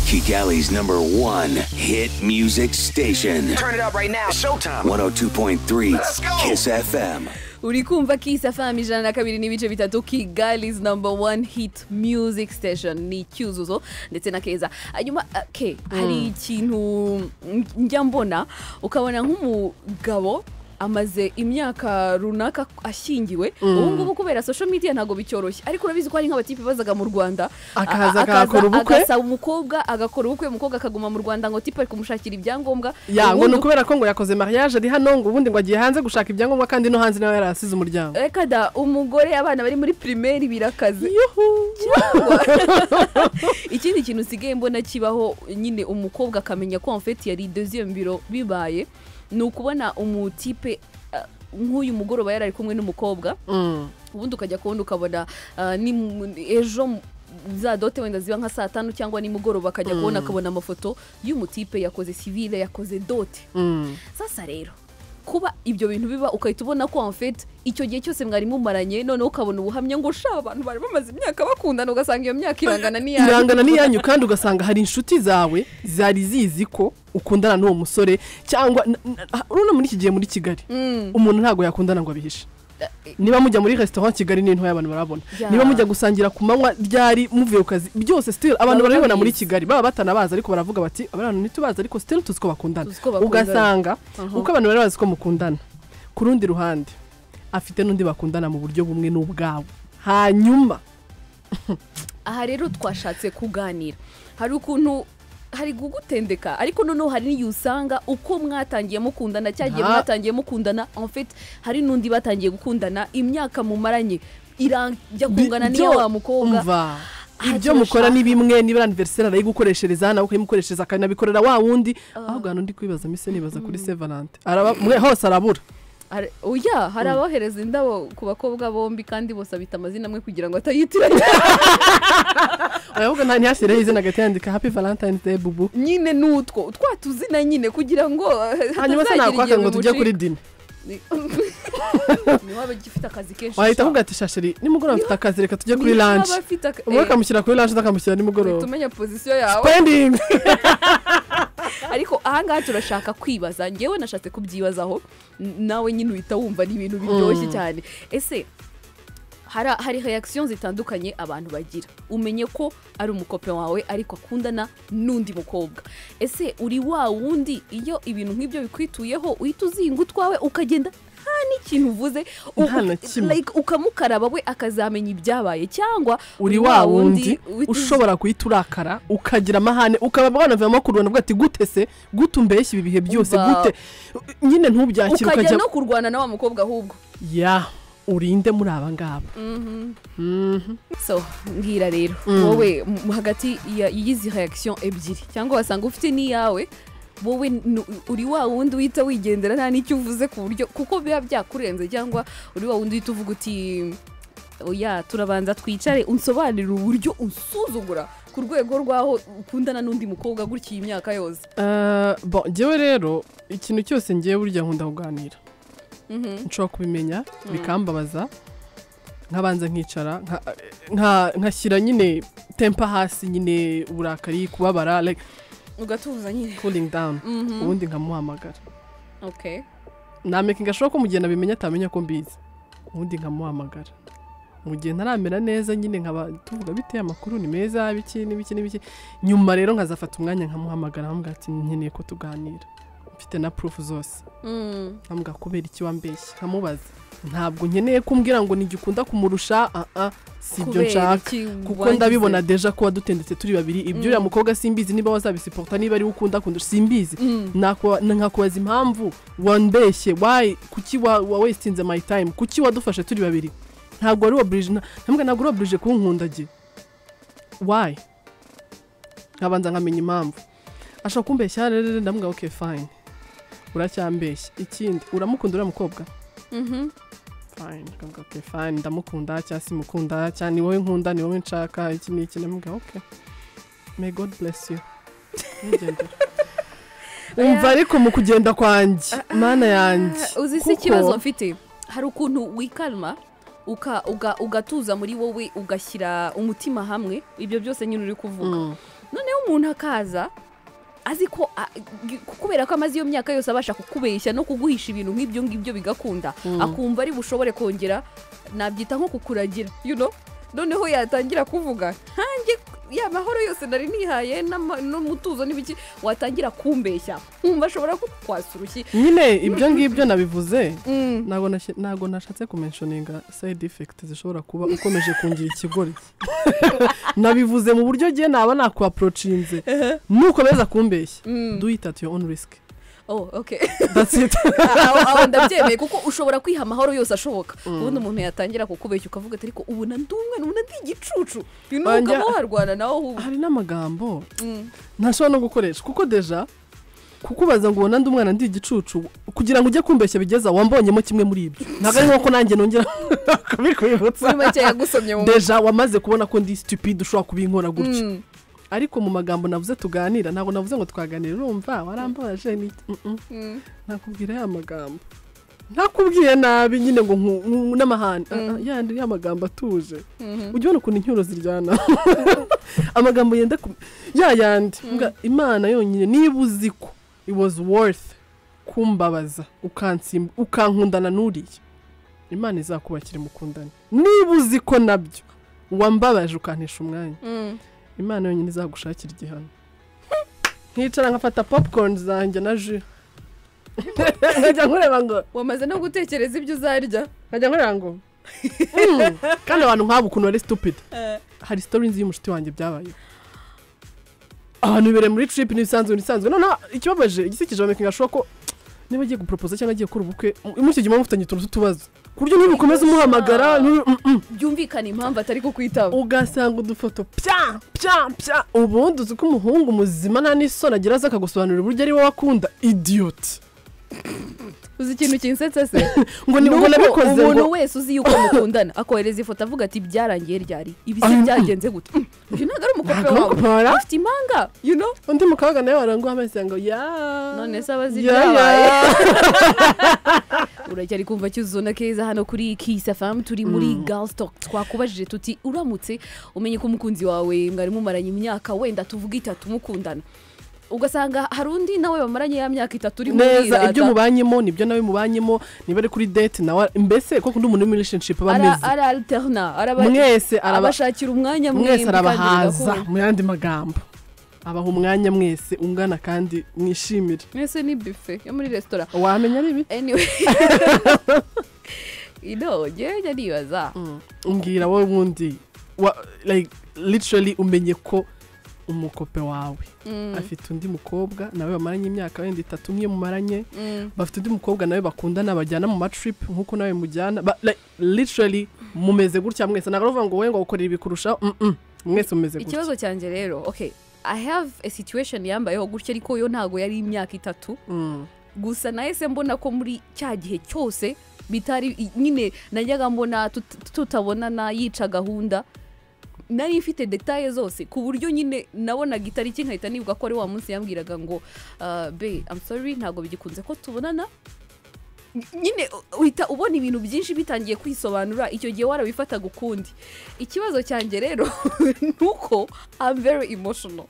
Kigali's number one hit music station. Turn it up right now. Showtime. 102.3 go. Kiss FM. uri kumva kisa fm ijana na kabiri n'ibice bitatu kigali's number one hit music station ni icyuzuzo ndetse na keza hanyuma ah, ke hari ikintu mm, njya mbona ukabona nk'umugabo amaze imyaka runaka ashyingiwe ubu ngubu kubera social media ntabwo bicyoroshye ariko urabizi ko hari nk'abatipe bazaga mu rwanda Akaza a- akahakora ubukwe? agasa umukobwa agakora ubukwe umukobwa akaguma mu rwanda ngo tipe ari kumushakira ibyangombwa ya ngo ubundi ni ukubera ko ngo yakoze mariage ari hano ngo ubundi ngo agiye hanze gushaka ibyangombwa kandi no hanze nawe yarasize umuryango reka da umugore abana bari muri pirimeri birakaze ikindi kintu usigaye mbona kibaho nyine umukobwa akamenya ko amfeti yari deuxième biro bibaye ni ukubona umutipe ah, nk'uyu mugoroba yari ari kumwe n'umukobwa Mm. ubundi ukajya kubona ukabona ah, ni mu- ni ejo mu- za dote wenda ziba nka saa tanu cyangwa nimugoroba akajya kubona akabona amafoto y'umutipe yakoze sivile yakoze dote Mm. sasa rero kuba ibyo bintu biba ukahita ubona ko amfeti icyo gihe cyose mwari mumaranye noneho ukabona ubuhamya ngo sha abantu bari bamaze imyaka bakundana ugasanga iyo myaka irangana n'iyanyu irangana n'iyanyu kandi ugasanga hari inshuti zawe zari zizi ko ukundana n'uwo musore cyangwa n- n- urabona muri iki gihe muri kigali umuntu ntabwo yakundana ngo abihishe niba mujya muri resitora kigali ni ntoya abantu barabona Ya. niba mujya gusangira ku manywa ryari muvuye ku kazi byose still abantu Baba barabibona muri babizi. kigali baba batanabazi ariko baravuga bati abantu ntitubazi ariko still tuzi ko bakundana Tuzi ko bakundana. ugasanga Aha. uko abantu bari bazi ko mukundana ku rundi ruhande afite n'undi bakundana mu buryo bumwe n'ubwawe hanyuma aha rero twashatse kuganira hari ukuntu hari gugutendeka ariko noneho hari n'igihe usanga uko mwatangiye mukundana cya gihe Ah. mwatangiye mukundana en fait hari n'undi batangiye gukundana imyaka mumaranye irajya kungana n'iyo Ibyo- wa mukobwa umva Ah, ibyo kirusha- mukora ni bimwe niba aniveriseri arayigukoreshereza nawe ukayimukoreshereza akanabikorera wa wundi ahubwo hano ndi kwibaza mise nibaza kuri se valante Araba- mwe hose arabura Hari- oya hari abohereza indabo ku bakobwa bombi kandi bose abita amazina amwe kugira ngo atayitiranya ahubwo nta ntihashyireho izina agahita yandika happy valentine day bubu nyine ni utwo twatuzina nyine kugira ngo eh, hanyuma se hatazagira nakwaka igihe ngo tujye kuri bimucika. dini Ni- ni waba ugifite akazi kenshi wahita kuvuga ati shasheri nimugoroba mfite akazi reka tujye kuri Niba lanje afite aka- umwe eh, akamushyira kuri lanje undi akamushyira nimugoroba uhita umenya pozisiyo yawe pending ariko ahangaha turashaka kwibaza ngewe nashatse kubyibazaho n- nawe nyine uhita wumva ni ibintu biryoshye cyane ese hari hari reaction zitandukanye abantu bagira umenye ko ari umukope wawe ariko akundana n'undi mukobwa ese uri wa wundi iyo ibintu nk'ibyo bikwituyeho uhita uzinga utwawe ukagenda nta n'ikintu uvuze u- Nta na kimwe. like, ukamukaraba we akazamenya ibyabaye cyangwa uri wa wundi uhita uzi- ushobora guhita urakara ukagira amahane ukaba wanavamo kurwana uvuga ati gute se gute umbeshya ibi bihe byose Umva. gute nyine ukajya ntubyakire ukajya no kurwana na wa mukobwa ahubwo ya urinde muri aba ngaba so mbwira rero wowe mu- hagati ya- y'izi reaction ebyiri cyangwa wasanga ufite n'iyawe wowe nu- uri wa wundi uhita wigendera nta n'icyo uvuze ku buryo kuko biba byakurenze cyangwa uri wa wundi uhita uvuga uti oya turabanza twicare unsobanurire uburyo unsuzugura ku rwego rw'aho ukundana n'undi mukobwa gutya iyi myaka yose Eh, bon njyewe rero ikintu cyose ngiye burya nkunda kuganira nshobora kubimenya bikambabaza nkabanza nkicara nka- nka- nkashyira nyine tempa hasi nyine uburakari kubabara like ugatuza nyine cooling down ubundi nkamuhamagara okay nameka ngashobora ko mu gihe nabimenya atamenya ko mbizi ubundi nkamuhamagara mu gihe ntaramera neza nyine nkaba tuvuga bite amakuru ni meza biki n'ibiki n'ibiki nyuma rero nkazafata umwanya nkamuhamagara nkamubwira ati nkeneye ko tuganira mfite na purufu zose Mm. nkamubwira kubera iki wambeshya nkamubaza ntabwo nkeneye kumbwira ngo nijye ukunda kumurusha ah ah si ibyo Kubera nshaka iki kuko wangize? ndabibona deja ko wadutendetse turi babiri ibyo uriya mukobwa simbizi niba wazabisiporta niba ari we ukunda kundusha simbizi Nakwa- na- nkakubaza impamvu wambeshye why kuki wa, wa wastinze my time kuki wadufashe turi babiri ntabwo wari oblige na- ntabwo ntabwo uri oblige kunkundagiye why nkabanza nkamenya impamvu ashobora kumbeshya rero ndamubwira okay fine uracyambeshya ikindi uramukunda uriya mukobwa fine nkamubwira okay fine ndamukunda cyangwa simukunda cyangwa ni wowe nkunda ni wowe nshaka iki n'iki ndamubwira okay may god bless you Ntugendere. umva ariko mu kugenda kwanjye mana yanjye uzi se Kuko ikibazo mfite hari ukuntu wikalma uka- uga- ugatuza muri wowe ugashyira umutima hamwe ibyo byose nyine uri kuvuga noneho umuntu akaza azi ko a- g- kubera ko amaze iyo myaka yose abasha kukubeshya no kuguhisha ibintu nk'ibyo ngibyo bigakunda akumva ari bushobore kongera nabyita nko kukuragira you know noneho yatangira kuvuga nkanjye ya mahoro yose nari nihaye n'ama- n'umutuzo n'ibiki watangira kumbeshya nkumva ashobora kukwasa urushyi nyine ibyo ngibyo nabivuze Mm. ntabwo nash- ntabwo nashatse kumenshoninga side effect zishobora kuba ukomeje kungira ikigori nabivuze mu buryo gihe naba nakuapproachinze nukomeza kumbeshya do it at your own risk oh okay that's it aho aho ndabyemeye kuko ushobora kwiha amahoro yose ashoboka ubundi umuntu yatangira kukubeshya ukavuga ati ariko ubu nandumwe ubu ndi igicucu uyu ni Wanjye- umugabo warwana nawe ubu hari n'amagambo ntashobora no gukoresha kuko deja kukubaza ngo ubona ndi umwana ndi igicucu kugira ngo ujye kumbeshya bigeza wambonyemo kimwe muri ibyo ntabwo ari nk'uko nanjye nongera kubikwibutsa muri make yagusomye mu deja wamaze kubona ko ndi stupide ushobora kubinkora gutya Mm. ariko mu magambo navuze tuganira ntabwo navuze ngo twaganire urumva warambabaje ni iki?" Mm-mm. Mm. nakubwira ya magambo ntakubwiye nabi nyine ngo nku- nku- n'amahane Ah, ah, yandi ya magambo atuje ujya ubona ukuntu incyuro ziryana amagambo yenda ku ya yandi Mbwa, imana yonyine niba uzi ko it was worth kumbabaza ukansimba ukankundana n'uriya imana izakubakira mukundane niba uzi ko nabyo wambabaje ukantisha umwanya Mm. imana yonyine izagushakira igihano nkicara nkafata popcorn zanjye na ji nkajya nkureba ngo wamaze no gutekereza ibyo uzarya nkajya nkureba ngo Mm. kandi abantu nk'abo ukuntu bari stupid hari story nzi y'umushuti wanjye byabayeho abantu bibereye muri trip n'ibisanzwe n'ibisanzwe noneho ikibabaje igisekije bameka nka ko niba agiye guporopoza cyangwa agiye gukora ubukwe imushyira igihe mufitanye utuntu tw'utubazo ku buryo ntibikomeze umuhamagara ntibi- mm, mm. byumvikana impamvu atari kukwitaba ugasanga udufoto pya pya pya ubundi uzi ko umuhungu muzima nta n'isoni agira aza akagusobanurira uburyo ari wowe akunda idiyoti uzi ikintu kinsetse se ngo ni ngo Nuko nabikoze umuntu ngo wese uzi yuko mukundana akohereza ifoto avuga ati byarangiye ryari ibi si Mm. byagenze gute Mm. uyu ntabwo ari umukobwa Ntabwo ari wawe umukobwa. afite impanga you know undi mukabaga nawe waranguha amezi ngo ya none se abazi ya, ya. ibyabaye uracyari kumva cyuzuna keza hano kuri kisa famu turi muri girls talk twakubajije tuti uramutse umenye ko umukunzi wawe mwari mumaranye imyaka wenda tuvuga itatu mukundana ugasanga hari undi nawe bamaranye ya myaka itatu uri neza ibyo murirata mubanyemo nibyo nawe mubanyemo niba ari kuri date nawe mbese koko undi muntu uri muri relationship aba ara ameze ara alterna araba- mwese araba abashakira umwanya mwembi mwese kandi arabahaza mugakunda. mu yandi magambo abaha umwanya mwese ungana kandi mwishimire mwese ni bife yo muri resitora wamenya ari ibiki anyway ino ngewe njya nibaza umbwira wowe ubundi wa- like literally umenye ko umukope wawe Mm. afite undi mukobwa nawe bamaranye imyaka wenda itatu nk'iyo mumaranye Mm. bafite undi mukobwa nawe bakundana bajyana mu matrip nk'uko nawe mujyana ba- like, literally mumeze gutya mwese ntabwo ari ukuvuga ngo wowe ngo ukorera ibikurushaho mm, mm, mwese mumeze gutya ikibazo cyanjye rero okay i have a situation yambayeho gutya ariko yo ntago yari imyaka itatu Mm. gusa nahise mbona ko muri cya gihe cyose bitari i- nyine najyaga mbona tut- tutabonana yica gahunda nari mfite detaye zose ku buryo nyine nabonaga itariki nkahita nibuka ko ari wa munsi yambwiraga ngo "Ah, be I'm sorry ntabwo bigikunze ko tubonana nyine u- uhita ubona ibintu byinshi bitangiye kwisobanura icyo gihe warabifataga ukundi ikibazo cyanjye rero ni uko I'm very emotional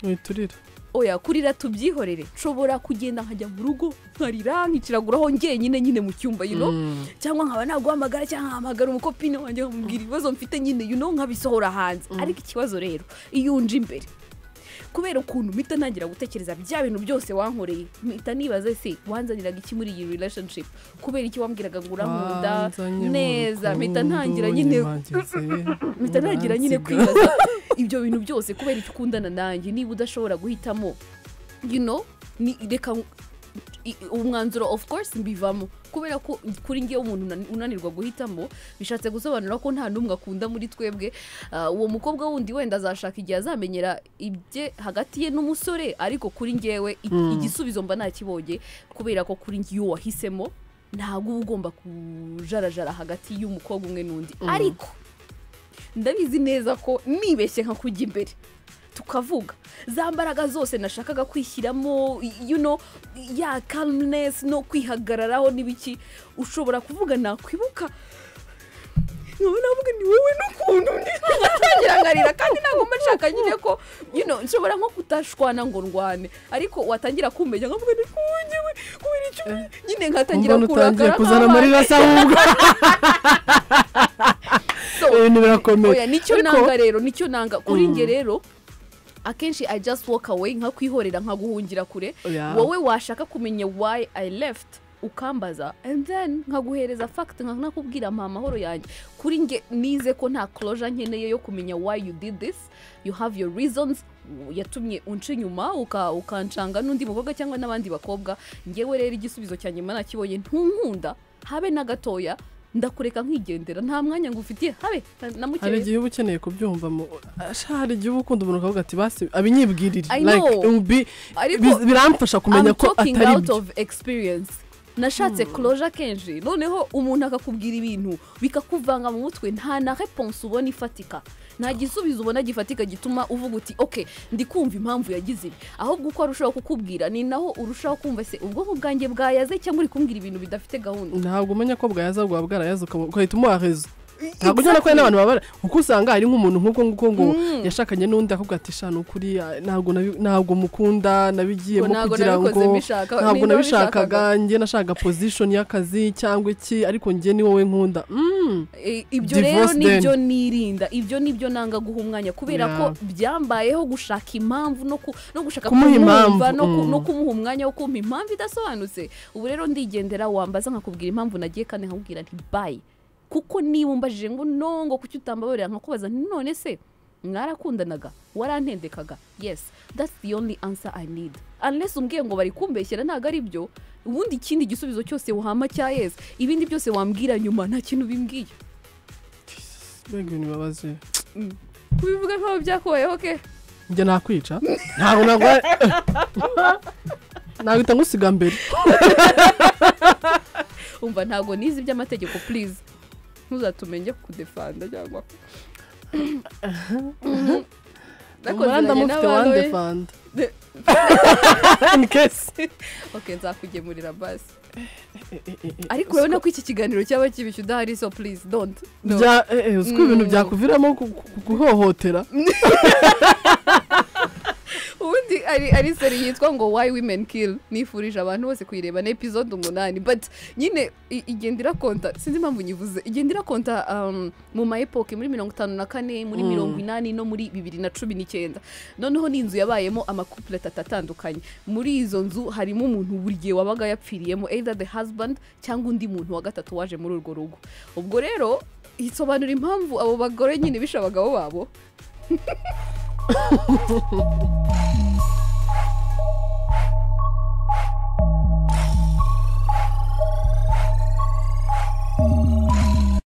witurira oya kurira tubyihorere nshobora kugenda nkajya mu rugo nkarira nkiciraguraho ngenyine nyine mu cyumba you know cyangwa nkaba naguhamagara cyangwa nkahamagara umukopine wanjye nkamubwira ibibazo mfite nyine you know nkabisohora hanze ariko ikibazo rero iyo unje imbere kubera ukuntu mpita ntangira gutekereza bya bintu byose wankoreye mpita nibaza se wanzaniraga iki muri iyi relationship kubera iki wambwiraga ngo urankunda Wanzanye mu neza mpita rukundo, ntangira nyine nyibagitse, mpita ntangira nyine uransiga. kwibaza ibyo bintu byose kubera icyo ukundana nanjye niba udashobora guhitamo you know ni reka i- umwanzuro of course mbivamo kubera ko kuri ngewe umuntu unani- unanirwa guhitamo bishatse gusobanura ko nta n'umwe akunda muri twebwe Ah, uwo mukobwa wundi wenda azashaka igihe azamenyera ibye hagati ye n'umusore ariko kuri ngewe i- igisubizo mba nakibonye kubera ko kuri ngewe wahisemo ntabwo uba ugomba kujarajara hagati y'umukobwa umwe n'undi ariko ndabizi neza ko nibeshye nka kujya imbere tukavuga za mbaraga zose nashakaga kwishyiramo you know, ya calmness no kwihagararaho n'ibiki ushobora kuvuga nakwibuka nkaba navuga ni wowe n'ukuntu ntangira nkarira kandi ntabwo mba nshaka nshaka nyine ko you know, nshobora nko kutashwana ngo ndwane ariko watangira kumenya nkavuga ni kungewe kubera icyo nyine nkatangira mbona utangiye kurakara kuzana nk'abandi. amarira asa ahubwo So, ibintu birakomeye oya nicyo Ariko- nanga rero nicyo nanga kuri Mm. nge rero akenshi i just walk away nka kwihorera nka guhungira kure Oya. wowe washaka kumenya why i left ukambaza and then nkaguhereza fact nkakubwira mpa amahoro yanjye kuri nge nize ko nta closure nkeneye yo kumenya why you did this you have your reasons yatumye unca inyuma uka- ukancanga n'undi mukobwa cyangwa n'abandi bakobwa ngewe rero igisubizo cyanjye mba nakibonye ntunkunda habe na gatoya ndakureka nkigendera nta mwanya ngufitiye habe hari namukereye igihe uba ukeneye kubyumva mu Asha, hari igihe uba ukunda umuntu ukavuga ati basi abinyibwirire I like know. it will be- Ariko- biz- biramfasha kumenya I'm ko talking atari out byo of experience nashatse closure kenshi noneho umuntu akakubwira ibintu bikakuvanga mu mutwe nta na reponse ubona ifatika nta gisubizo ubona gifatika gituma uvuga uti ok ndi kumva impamvu yagize ibi ahubwo uko arushaho kukubwira ni naho urushaho kumva se ubwonko bwanjye bwayaze cyangwa uri kumbwira ibintu bidafite gahunda ntabwo umenya ko bwayaza bwaba bwarayaze ukaba- ugahita umuha rezo ntabwo ujyana ko hari n'abantu babara kuko usanga hari nk'umuntu nk'ubwo nguko ngo yashakanye n'undi akubwira ati shana ukuri ah, ntabwo nabi- ntabwo mukunda nabigiyemo Ntabwo kugira ngo nabikoze mbishaka, ntabwo ni nawe nabishakaga wabishakaga." njye nashaka pozishoni y'akazi cyangwa iki ariko njye ni wowe nkunda Mm. E, ibyo Divorce rero nibyo then. nirinda ibyo nibyo nanga guha umwanya kubera Yeah. ko byambayeho gushaka impamvu no, ku, no gushaka Kumuha impamvu, no, ku- mm. no kumuha umwanya wo kumpa impamvu idasobanutse ubu rero ndigendera wambaza nkakubwira impamvu nagiye kandi nkakubwira nti bayi kuko niba umbajije ngo no ngo kuki utambabarira nkakubaza nti none se mwarakundanaga warantendekaga yes that's the only answer i need unless umbwiye ngo bari kumbeshyera ntabwo ari byo ubundi ikindi gisubizo cyose wahama cya yes ibindi byose wambwira nyuma nta kintu bimbwiye mbega ibintu bibabaje kubivuga nk'aho byakubayeho ke njye nakwica ntabwo nagwa nahita ngusiga mbere umva ntabwo nizi iby'amategeko please ntuzatumenye kudefanda cyangwa umuhanda mufite wande fanda De- in case oke nzakugemurira basi ariko urabona ko iki kiganiro cyaba kibishyu udahari so please don't No. bya eh, eh, uzi ko ibintu Mm. byakuviramo ku- ku- guhohotera ubundi ari ari seri yitwa ngo why women kill nifurije abantu bose kuyireba ni episode umunani but nyine i- igenda irakonta sinzi impamvu nyivuze igenda irakonta um, mu ma epoke muri mirongo itanu na kane muri Mm. mirongo inani no muri bibiri na cumi n'icyenda noneho ni inzu yabayemo amakupule atatu atandukanye muri izo nzu harimo umuntu buri gihe wabaga yapfiriyemo either the husband cyangwa undi muntu wa gatatu waje muri urwo rugo ubwo rero isobanura impamvu abo bagore nyine bishe abagabo babo